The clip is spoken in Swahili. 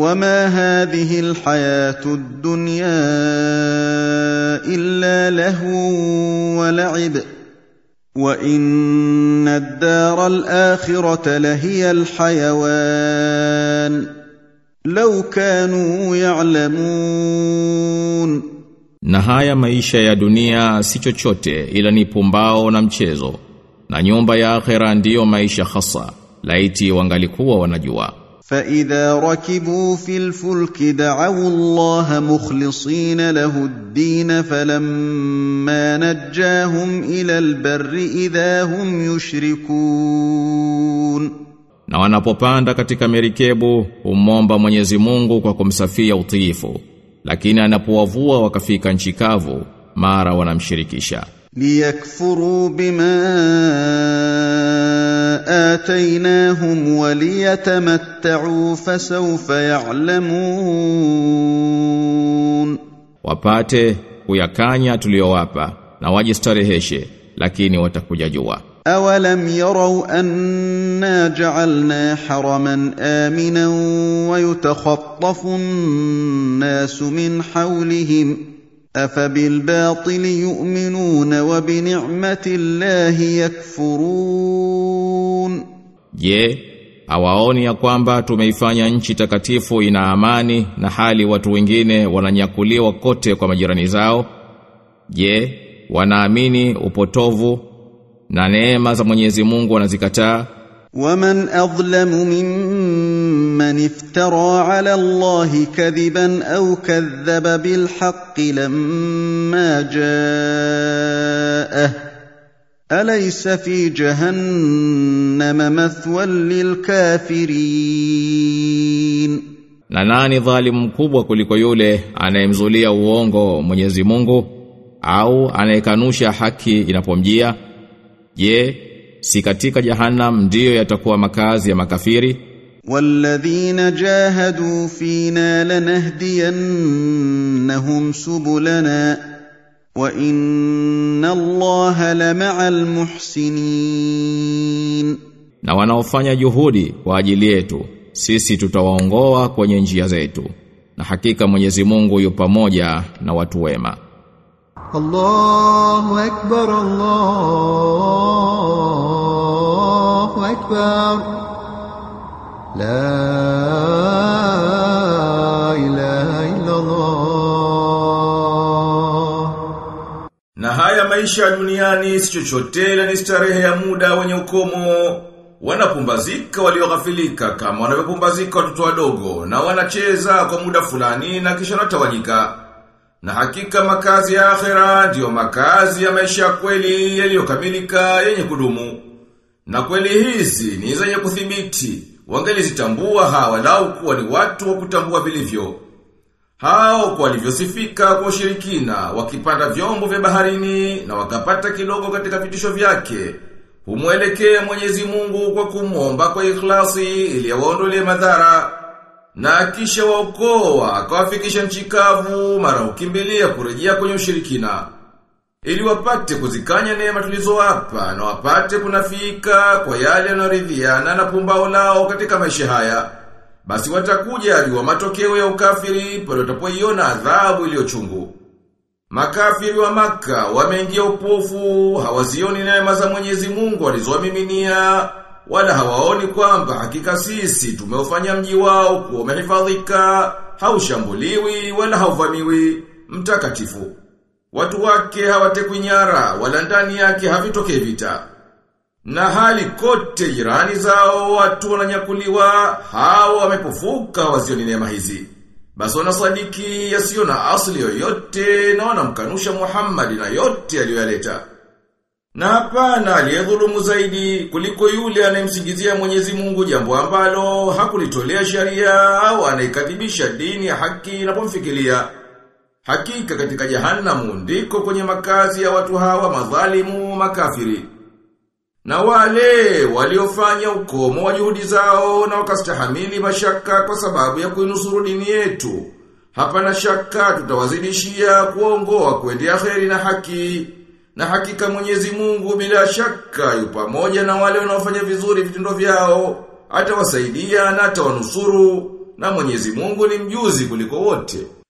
وما هذه الحياه الدنيا الا لهو ولعب وان الدار الاخره لهي الحيوان لو كانوا يعلمون Na haya maisha ya dunia si chochote ila ni pumbao na mchezo. Na nyumba ya akhera ndiyo maisha hasa. Laiti wangalikuwa wanajua. فاذا ركبوا في الفلك دعوا الله مخلصين له الدين فلما نجاهم الى البر اذا هم يشركون Na wanapopanda katika merikebu humomba Mwenyezi Mungu kwa kumsafia utiifu. Lakini anapowavua wakafika nchi kavu mara wanamshirikisha. ليكفروا بما اتيناهم وليتمتعوا فسوف يعلمون Wapate kuyakanya tuliyowapa na wajistareheshe lakini watakuja jua. أولم يروا أنا جعلنا حرما آمنا ويتخطف الناس من حولهم أفبالباطل يؤمنون وبنعمة الله يكفرون Je, hawaoni ya kwamba tumeifanya nchi takatifu ina amani na hali watu wengine wananyakuliwa kote kwa majirani zao? Je, wanaamini upotovu na neema za Mwenyezi Mungu wanazikataa? ومن أظلم ممن افترى على الله كذبا أو كذب بالحق لما جاءه أليس في جهنم مثوى للكافرين Na nani dhalimu mkubwa kuliko yule anayemzulia uongo Mwenyezi Mungu au anayekanusha haki inapomjia? Je, si katika jahannam ndiyo yatakuwa makazi ya makafiri? والذين جاهدوا فينا لنهدينهم سبلنا وان الله لمع المحسنين Na wanaofanya juhudi kwa ajili yetu, sisi tutawaongoa kwenye njia zetu. Na hakika Mwenyezi Mungu yu pamoja na watu wema. الله أكبر الله أكبر لا إله إلا الله Na haya maisha ya duniani si chochote ila ni starehe ya muda wenye ukomo. Wanapumbazika walioghafilika kama wanavyopumbazika watoto wadogo na wanacheza kwa muda fulani na kisha wanatawanyika. Na hakika makazi ya akhera ndiyo makazi ya maisha ya kweli yaliyokamilika yenye kudumu. Na kweli hizi ni zenye kuthibiti. Wangelizitambua hawa lau kuwa ni watu wa kutambua vilivyo. Hao kwa walivyosifika kwa ushirikina, wakipanda vyombo vya baharini na wakapata kidogo katika vitisho vyake, humwelekea Mwenyezi Mungu kwa kumwomba kwa ikhlasi ili awaondolee madhara. Na kisha waokoa akawafikisha nchi kavu mara ukimbilia kurejea kwenye ushirikina. Ili wapate kuzikanya neema tulizowapa na wapate kunafika kwa yale yanayoridhiana na pumbao lao katika maisha haya. Basi watakuja jua matokeo ya ukafiri pale watapoiona adhabu iliyo chungu. Makafiri wa maka wameingia upofu, hawazioni neema za Mwenyezi Mungu alizowamiminia, wala hawaoni kwamba hakika sisi tumeufanya mji wao kuwa umehifadhika, haushambuliwi wala hauvamiwi, mtakatifu. Watu wake hawatekwi nyara, wala ndani yake havitokei vita. Na hali kote jirani zao watu wananyakuliwa, hao wamepofuka wazioni neema hizi. Basi wanasadiki yasiyo na asili yoyote na wanamkanusha Muhammad na yote aliyoyaleta. Na hapana aliyedhulumu zaidi kuliko yule anayemsingizia Mwenyezi Mungu jambo ambalo hakulitolea sharia au anaikadhibisha dini ya haki inapomfikiria. Hakika katika jahanamu ndiko kwenye makazi ya watu hawa madhalimu makafiri. Na wale waliofanya ukomo wa juhudi zao na wakastahamili mashaka kwa sababu ya kuinusuru dini yetu. Hapana shaka tutawazidishia kuongoa kuendea kheri na haki. Na hakika Mwenyezi Mungu bila shaka yu pamoja na wale wanaofanya vizuri vitendo vyao, atawasaidia na atawanusuru na Mwenyezi Mungu ni mjuzi kuliko wote.